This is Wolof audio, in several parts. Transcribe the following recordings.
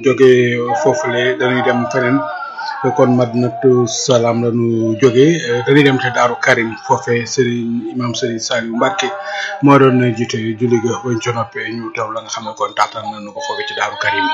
jóge foofule dañuy dem feneen kon Madinatu Salaam la ñu jóge dañuy dem te Daaru Karim foofe Serigne imam Serigne Saliou Mbacke moo doon jiite julli ga bañ ca noppee ñu teew la nga xam ne kon taataan nañu ko foofe ci Daaru Karim.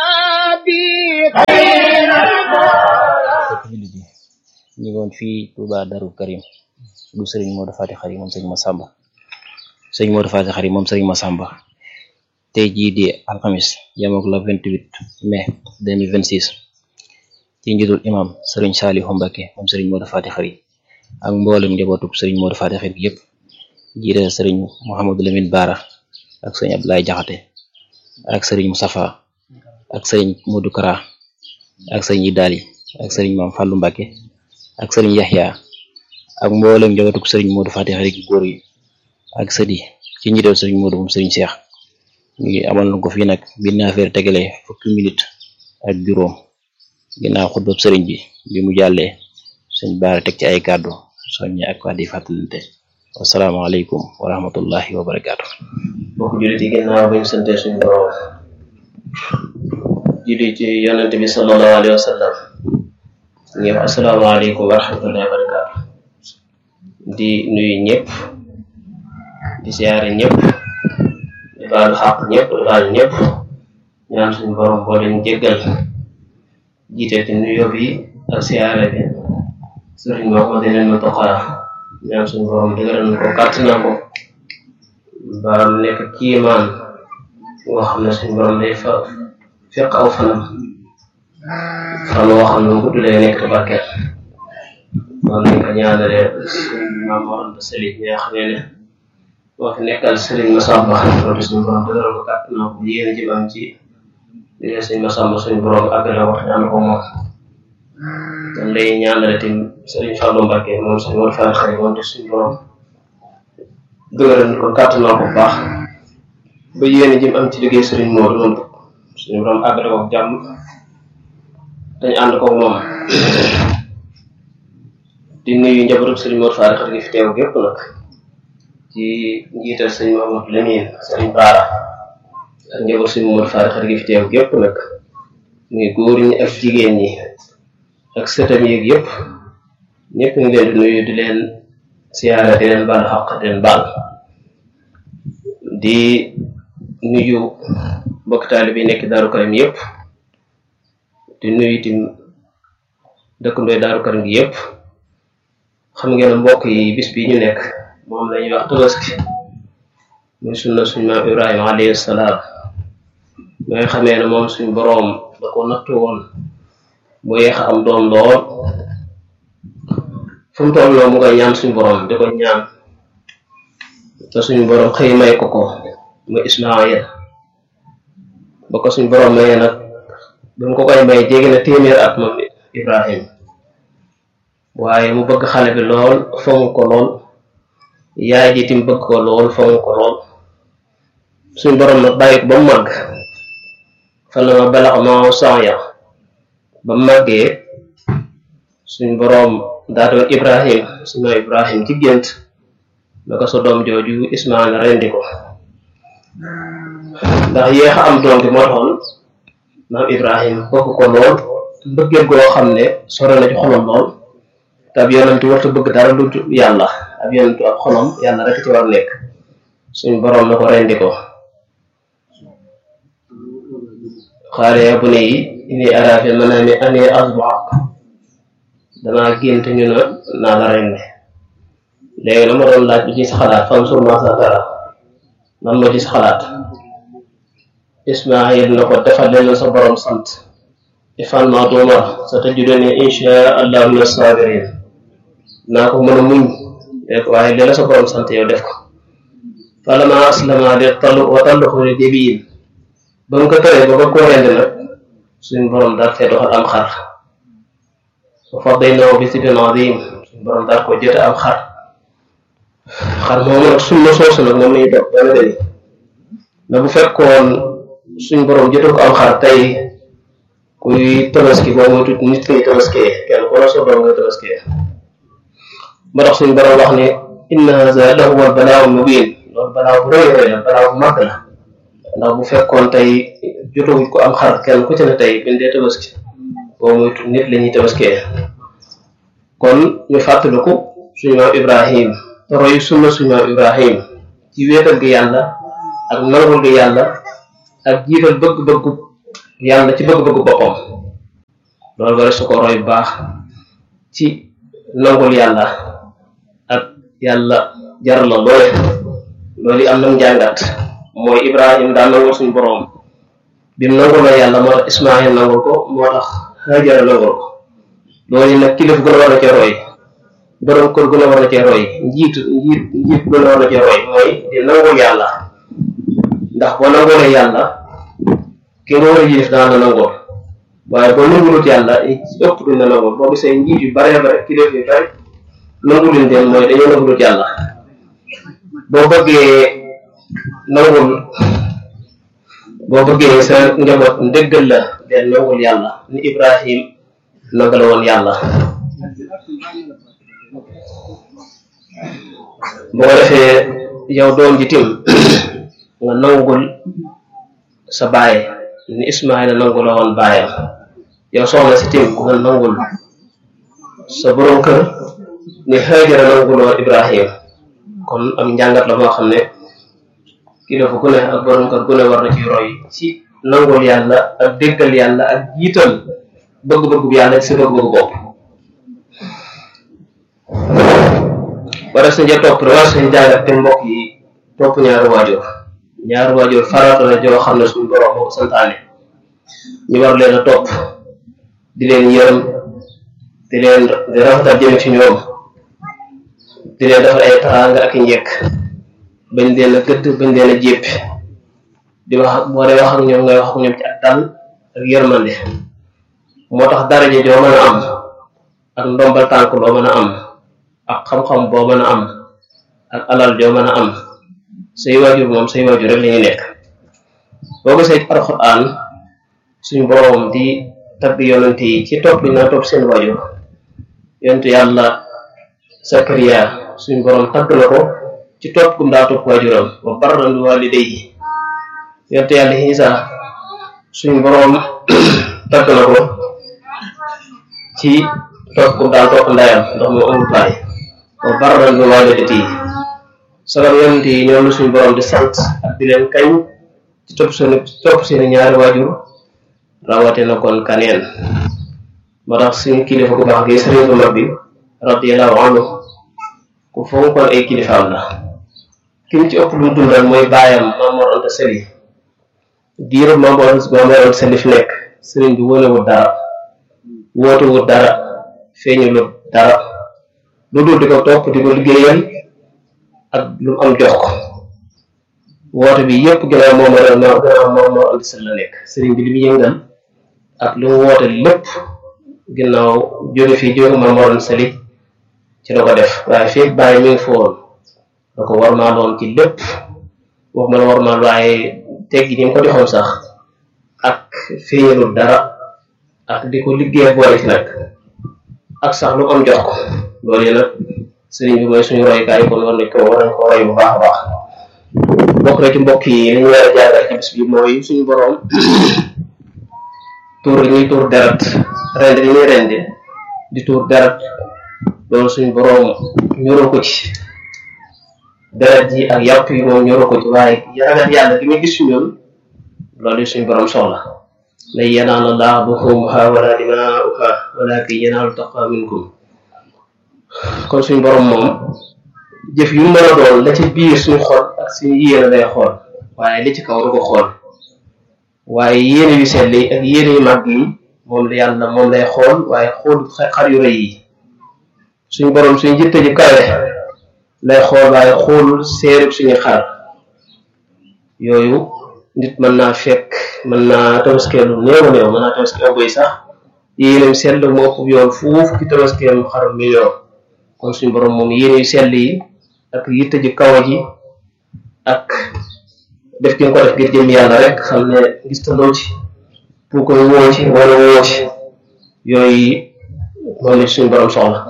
fekk jullit yi ñu ngi woon fii Touba Darou Karim du Serigne Modou Fati Xari moom Serigne Massamba Serigne Modou Fati Xari moom Serigne Massamba tey jii di alxamis yemook la 28 mai 2026 ci njiitul imam Serigne Saliou Mbacke moom Serigne Modou Fati Xari ak mboolem njabootug Serigne Modou Fati Xari yëpp jiite Serigne Mouhamadou Lamine Bara ak Serigne Abdoulaye Jaxate ak Serigne Moustapha ak Serigne Modou Kara ak Serigne Idali ak Serigne Mame Fallou Mbacke ak Serigne Yaxya ak mboolem njabootug Serigne Modou Fati Xari gi góor yi ak sëdi ci njiital Serigne Modou moom Serigne Cheikh ñu ngi amal na ko fii nag bi affaire tegalee fukki minute ak juróom ginnaaw xutbab sëriñ bi bi mu jàllee sëñ baara teg ci ay kàddu soññe ak kàddu yi fàttalante wasalaamaaleykum wa rahmatullahi wa barakaatu mbokk jullit yi ginnaaw bañ sante suñu borom julli ci yonente bi sallallahu alayhi wa sallam ñu ngi wax asalaamaaleykum wa rahmatullahi wa barakaatu di nuyu ñëpp di siyaare ñëpp di baalu xaq ñëpp di baalu ñëpp ñaan suñu borom boo leen jéggal jiite ci nuyoo bi ak siyaare bi sëriñ Mouhamadou leen ma toqaa ñaan suñu borom dëgëral na ko kàttanal ko ba mu nekk kiimaan nga xam ne suñu borom day fa fekk aw fanam fan woo xam ne gudd lay nekk te barkeel noonu lañ ko ñaanalee suñu maam Mor Anta Sali ñi nga xam ne moo fi nekkal Serigne Massamba loolu suñu borom dëgëral ko kàttanal ko yéen ji am ci liggéey Serigne Massamba suñu borom àggale wax ñaan ko moom kon lay ñaanale tim Serigne Fallou Mbacke moom suñu war faa xëy moom te suñu borom dëgëral ko kàttanal ko bu baax ba yéen ji am ci liggéey Serigne Modou moom suñu borom àggale ko jàmm dañ ànd ko moom di nuyu njabootu Serigne Modou Fall xar gi fi teew gépp nag ci njiital sëñ Mamadou Lamine sëñ Baara ak njaboot sëñ Mamadou Fall xar gi fi teew gépp nag muy góor ñi ak jigéen ñi ak sëtam yeeg yëpp ñëpp ngi leen di nuyu di leen siyaara di leen baal xaq di leen baal di nuyu mbokk taali bi nekk Daaru Karim yëpp di nuyu itam dëkkandooy Daaru Karim gi yëpp xam ngeen mbokk yi bis bi ñu nekk moom lañuy wax tabaski muy sunna suñu maam Ibrahima alayhi salaam ba nga xamee ne moom suñu boroom da ko nattu woon mu yeex a am doom lool fu mu toll mu koy ñaan suñu boroom di ko ñaan te suñu boroom xëy may ko ko muy Ismaayil ba ko suñu boroom mayee nag bi mu ko koy may jéggi na téeméer at moom Ibrahim waaye mu bëgg xale bi lool fonk ko lool yaay ji tim bëgg ko lool fonk ko lool suñu boroom nag bàyyi ko ba mu màgg fan la ma balax ma sanya ba mu màggee suñu boroom daa doon Ibrahim suñu Ibrahim ci gént na ko sa doom jooju Ismaayil rendi ko ndax yéex a am doom bi moo taxoon maam Ibrahim bëgg ko lool mbëggeel goo xam ne sore na ci xolam lool te ab yonentu warta bëgg dara lu yàlla ab yonentu ab xolam yàlla rek ci war nekk suñu boroom na ko rendi ko xaale ya bu ne yi ini ara fi manami ani asbaak danaa gént ñu na naa la rendi léegi la ma doon laaj lu ci sa xalaat fam surma sa dara lan moo ci sa xalaat Ismaayil na ko defal leen sa borom sant ifal ma tuumar sa tajiduni insha allah min sabirin naa ko mën a muñ rek waaye li la sa borom sant yow def ko falama aslama li tallu wa talluhu li jabiin ba mu ko tëree ba ba ko rend nag suñ borom daal fee doxal am xar wa fadaynaahu bi sibin azim suñ borom daal ko jëte am xar xar moomu nag sunna soosu nag moom lañuy dox dana deni na bu fekkoon suñ borom jëte ko am xar tey kuy tabaski boo muy tuuti nit koy tabaskee kenn ku la soo doom nga tabaskee moo tax suñ borom wax ne inna haza lahu al balaawu mubin loolu balaaw bu rëy rëy la balaaw bu màgg la ndax bu fekkoon tey jotawuñ ko am xar kenn ku ci ne tey buñ dee tabaski boo muy nit la ñuy tabaskee kon ñu fàttaliku suñu maam Ibrahim te roy sunna suñu maam Ibrahim ci wéetal gi yàlla ak nangul gi yàlla ak jiital bëgg-bëggu yàlla ci bëgg-bëggu boppam loolu wara su ko roy bu baax ci nangul yàlla ak yàlla jar la loole loolu am nam njàngat mooy Ibrahim daa nangul suñu boroom bi mu nangul la yàlla moo tax Ismaayil nangul ko moo tax Hajara nangul ko loolu nag kilif gën a war na cee roy borom kër gën a war na cee roy njiit njiit njiit gën a war na cee roy mooy di nangul yàlla ndax boo nangulee yàlla ki nga war a yilif daan la nangul waaye boo nangulut yàlla ëpp duñ la nangul boo gisee njiit yu bare bare kilif yu bare nanguluñ leen mooy dañoo nangulut yàlla boo bëggee nangul boo bëggee sa njaboot ndëggal la del nangul yàlla ni Ibrahim nangala woon yàlla boo ko defee yow doom ji tim nga nangul sa baay ni Ismaayla nangula woon baayam yow soxna si tim nga nangul sa borom kër ni Hajara nangula woon Ibrahim kon am njàngat la moo xam ne kilifa gu ne ak borom kër gu ne war na ci roy ci nangul yàlla ak déggal yàlla ak jiital bëgg-bëggu yàlla ci sa bëgg-bëggu bopp wara sa nja topp war sañ jàngat te mbokk yi topp ñaari waajur ñaari waajur farata la joo xam ne suñu borom moo ko santaane ñu war leen a topp di leen yërëm di leen di rafetal jëme ci ñoom di leen defal ay taraanga ak i njekk bañ leen a gëdd bañ leen a jéppi di wax boo dee wax ak ñoom ngay wax ak ñoom ci ak dal ak yërmande moo tax daraja joo mën a am ak ndombal tànk loo mën a am ak xam-xam boo mën a am ak alal joo mën a am say waajur moom say waajur rek la ñuy nekk boo gisee ci alxuraan suñu boroom di tagg yonent yi ci topp bi naa topp seen waajur yonent yàlla Sakariya suñu boroom tagg na ko ci topp gum daa topp waajuram wa barran bi walidayhi yonent yàlla Isa suñu boroom tagg na ko ci topp gum daa topp ndeyam ndax moo amul baay wa barran bi walidatihi sagar yonent yi ñoom la suñu boroom di sant ak di leen kañ ci topp seen topp seeni ñaari waajur rawate na kon kaneen moo tax suñu kilifa ku baax gi sëriñ bu mag bi radiyallahu anhu ku fonkoon ay kilifaam la kim ci ëpp lu mu dundal mooy baayam Mamoor Anta Sali diiru Mamoor Mamoor Anta Sali fi nekk sëriñ bi wonewut dara wootewut dara feeñulut dara lu dul di ko topp di ko liggéeyal ak lu mu am jox ko woote bi yépp gannaaw moom la gannaaw moom moo andi sal la nekk sëriñ bi li mu yëngal ak lu mu woote lépp ginnaaw jóge fii jóge ma moroon sali ci la ko def waaye fii bàyyi mi ngi foon da ko warmaaloon ci lépp wax ma la warmaal waaye teggi ni mu ko joxoon sax ak feeñalul dara ak di ko liggéey boole ci nag ak sax lu am jox ko loolu yi nag sëriñ bi mooy suñu roykaay kon war nañ ko war nañ ko roy bu baax a baax bokk na ci mbokk yi li ñu war a jàngal ci bis bi mooy suñu boroom tuur ñuy tuur deret rend li ñuy rendi di tuur deret loolu suñu boroom ñoroo ko ci deret ji ak yàpp yi moom ñoroo ko ci waaye ragal yàlla gi muy gis ci ñun loolu suñu boroom soxla lan yanaala llaaha luhuumuhaa wala dimaa'uhaa walaakin yanaaluhu taqwaa minkum kon suñu boroom moom jëf yu mën a doon la ci biir suñu xol ak suñu yéene lay xool waaye li ci kaw du ko xool waaye yéene yu sell yi ak yéene yu màgg yi moom la yàlla moom lay xool waaye xool xar yu rëy yi suñu boroom suñu jitte ji kawe lay xool waaye xoolul seerub suñu xar yooyu nit mën naa fekk mën naa tabaskee lu néew a néew mën naa tabaskee am bëy sax yéeneem sell moo ëpp yoon fuuf ki tabaskeem xar million kon suñu boroom moom yéene yu sell yi ak yitte ji kaw ji ak def ki nga ko def ngir jëm yàlla rek xam ne gis taloo ci pour koy woo ci wala woo ci yooyu moom la suñu borom soxla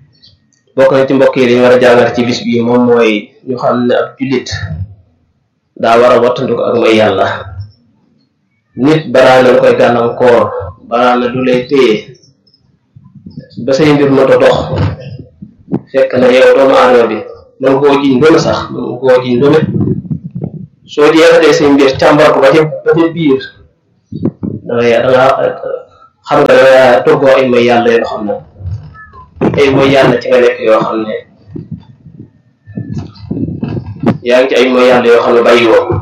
bokk na ci mbokk yi dañu war a jàngat ci bis bi moom mooy ñu xam ne ab jullit daa war a wattandu ko ak mooy yàlla nit balaa na koy gàllankoor balaa na du lay téye ba say mbir moto dox fekk na yow doomu aadama bi man koo jiñ doone sax man koo jiñ doone soo jeexatee say mbir càmbar ko ba ca ba ca biir dangay danga xam nga danga toggoo ay mooy yàlla yoo xam ne ay mooy yàlla ci nga nekk yoo xam ne yaa ngi ci ay mooy yàlla yoo xam ne bàyyi woo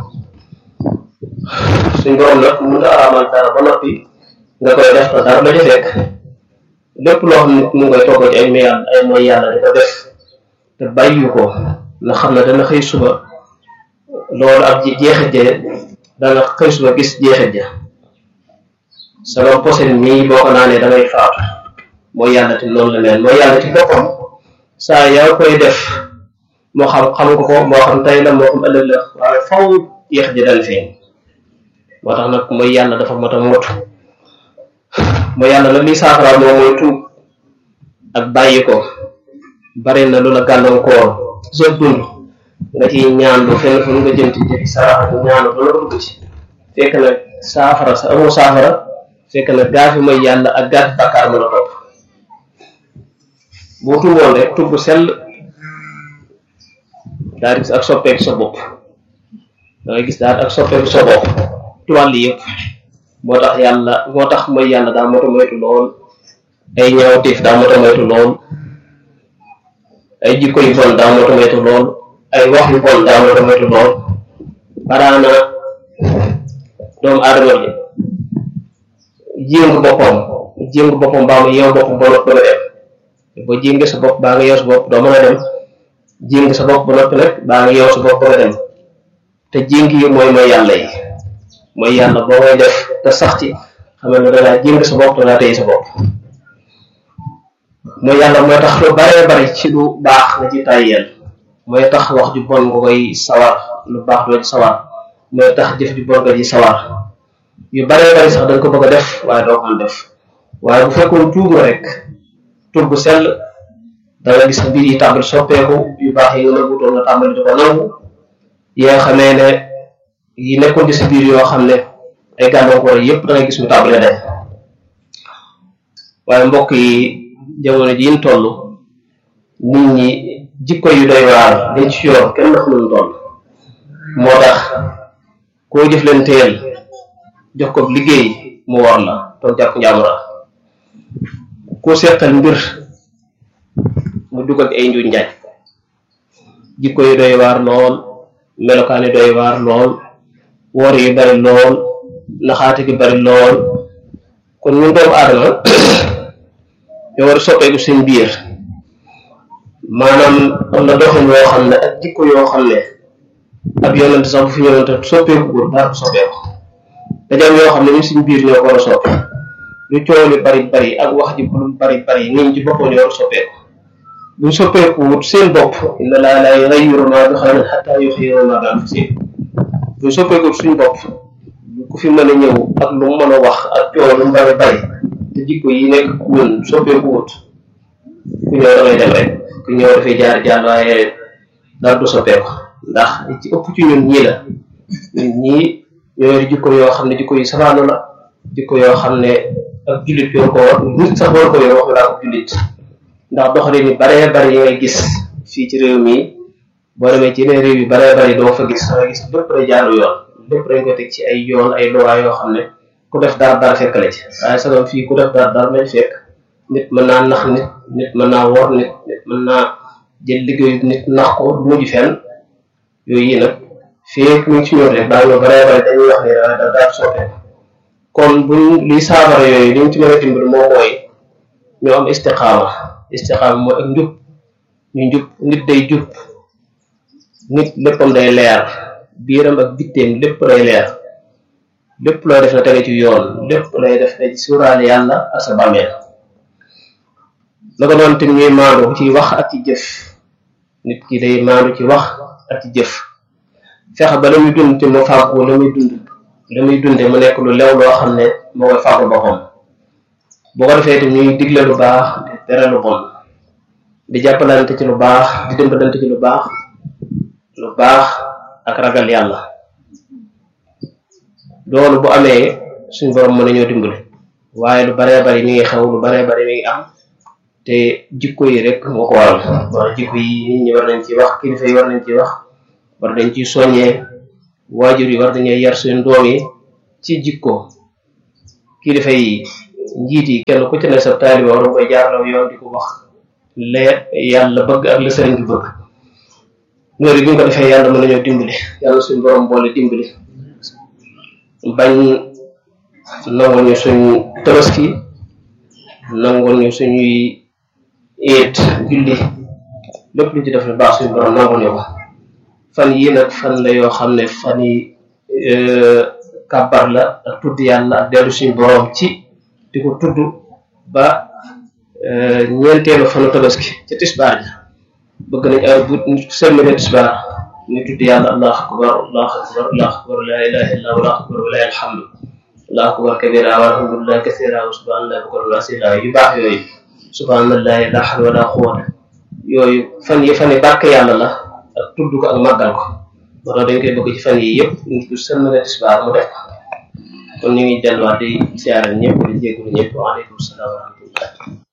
suñ borom nag mun nga araamal dara ba noppi nga koy def te dara la ca fekk lépp loo xam ne mu ngi koy toggoo ci ay mooy yàlla ay mooy yàlla di ko def te bàyyi ko na xam ne dana xëy suba loolu ab jeexit ja dana xëy suba gis jeexit ja sama posen mii boo ko naanee dangay faatu mooy yàlla te noonu la mel mooy yàlla ci boppam saa yaa koy def moo xam xam nga ko moo xam tey la moo xam ëllëg la waaye faw jeexit ja dana feeñ moo tax nag mooy yàlla dafa mot a mot mooy yàlla la liy saafara moom mooy tuub ak bàyyi ko bari na lu la gàllankoor soo dund nga ciy ñaan lu fenn fu nga jëm ci jëfi sarax ñaan ba la dugg ci fekk na saafara sa amoo saafara fekk na gaafi mooy yàlla ak gaafi bàkkaar mu la topp boo tuuboon rek tubb sell daal di gis ak soppeeku sa bopp da ngay gis daal ak soppeeku sa bopp ci wàll yëpp moo tax yàlla moo tax mooy yàlla daa moto moytu lool ay ñaawteef daa moto moytu lool ay jikko yu bon daa moto moytu lool ay wax yu bon daa moto moytu lool baraana doomu aadama bi jéngu boppam jéngu boppam baa mu yeew boppam ba noppi nga dem boo jéngee sa bopp baa nga yeew sa bopp doo mën a dem jéng sa bopp ba noppi nag baa nga yeew sa bopp ba nga dem te jéng yi mooy mooy yàlla yi mooy yàlla boo koy def te sax ci xam ne dangaa jéng sa bopp dangaa téye sa bopp mooy yàlla mooy tax lu baree bari ci lu baax nga ci tàyyeel mooy tax wax ju bon nga koy sawar lu baax doo ci sawar mooy tax jëf ju bon nga ci sawar yu baree bari sax danga ko bëgg a def waaye doo ko mën def waaye bu fekkoon tuub nga rek tuub bu sell da nga gis mbir yi tàmbali soppeeku yu baax yi nga nëbbutoon nga tàmbali di ko nangu yi nga xamee ne yi nekkoon ci sa biir yoo xam ne ay gàllankoor yépp da nga gis mu tàmbali day waaye mbokk yi jamono ji ñu toll nit ñi jikko yu doy waar dañ ci yor kenn xamul toll moo tax koo jëf leen teel jox ko liggéey mu war la toog jàpp njàmbura koo seqal mbir mu dugal ay njuñ njaaj jikko yu doy waar lool melokaan yu doy waar lool woor yu bari lool naxaate gi bari lool kon ñun doomu aadama ñoo war a soppeeku seen biir maanaam am na doxin yoo xam ne ak jikko yoo xam ne ab yonent sax bu fi yonent soppeeku góor daa ko soppeeku dajaam yoo xam ne ñun suñ biir ñoo ko war a soppe lu coow li bari bari ak wax ji lu bari bari nit ñi ci boppam ñoo war a soppeeku buñ soppeeku wut seen bopp inna laa laa yughayyiru maa bi qawmin hattaa yughayyiru maa bi anfusihim buñ soppeeku wut suñ bopp ku fi mën a ñëw ak lu mu mën a wax ak coow lu mu bari bari te jikko yi nekk ñun soppeeku wut ku ñëw da ngay dem rek ku ñëw dafay jaar jàll waaye dara du soppeeku ndax li ci ëpp ci ñun ñii la ñun ñii ñoo yor jikko yoo xam ne jikko yu safaanu la jikko yoo xam ne ak jullit yoo ko war nit sax war ko yor wax laa ko jullit ndax doxalin yi baree bari yi ngay gis fii ci réew mi boo demee ci yeneen réew yu baree bari doo fa gis nga gis lépp day jaaru yoon lépp dañ ko teg ci ay yoon ay loi yoo xam ne ku def dara dara fekk la ci waaye sagam fii ku def dara dara lañ fekk nit mën naa nax nit nit mën naa wor nit nit mën naa jël liggéeyu nit nax ko du mujj fenn yooyu yi nag fii mu ngi ci ñëw rek daa ñoo baree bari dañuy wax ni da daal soppeeku kon buñ liy saafara yooyu li ñu ci mën a dimbali moo mooy ñoo am istiqaama istiqaama mooy ak njub ñu njub nit day jub nit léppam day leer biiram ak bitteem lépp day leer lépp looy def na tege ci yoon lépp lay def na ci suuraale yàlla ak sa bàmmeel la ko doon tim ñuy maandu ci wax ak ci jëf nit ki day maandu ci wax ak ci jëf fexe ba la muy dund te mu fàggu la muy dund la muy dunde mu nekk lu lew loo xam ne moo koy fàggu boppam boo ko defee tam ñuy digle lu baax di tere lu bon di jàppalante ci lu baax di dimbalante ci lu baax lu baax ak ragal yàlla loolu bu amee suñ borom mën nañoo dimbali waaye lu baree bari mi ngi xew lu baree bari mi ngi am te jikko yi rek moo ko waral wala jikko yi nit ñi war nañ ci wax kilifa yi war nañ ci wax war nañ ci soññee waajur yi war nañoo yar seen doom yi ci jikko kilifa yi njiit yi kenn ku ci ne sa taaliba war nga koy jaarlaw yoon di ko wax leer yàlla bëgg ak la sëriñ bi bëgg loolu bi nga ko defee yàlla mën nañoo dimbali yàlla suñ borom boole dimbali bañ nangul ñu suñ tabaski nangul ñu suñuy eet julli lépp lu ci def lu baax suñ borom nangul ñu ko fan yii nag fan la yoo xam ne fan yi kàbbar la ak tudd yàlla ak dellu suñ borom ci di ko tudd ba ñeenteelu fanu tabaski ca tisbaar ja bëgg nañ ay bu sëlmale tisbaar ñu tudd yàlla allah akbar allah akbar allah akbar la ilaha illa allah akbar wa la alhamdu allah akbar kabira walhamdulillah kasira wa subhanallah bukran wa asila yu baax yooyu subhanallahi la hawla wala quwwata yooyu fan yi fan yi bàkk yàlla la ak tudd ko ak màggal ko moo tax dañ koy bëgg ci fan yi yëpp nit ku sëlmale tisbaar mu def ko kon ñu ngi delluwaat di siyaare ñëpp di jégalu ñëpp waaleykum salaam wa rahmatullah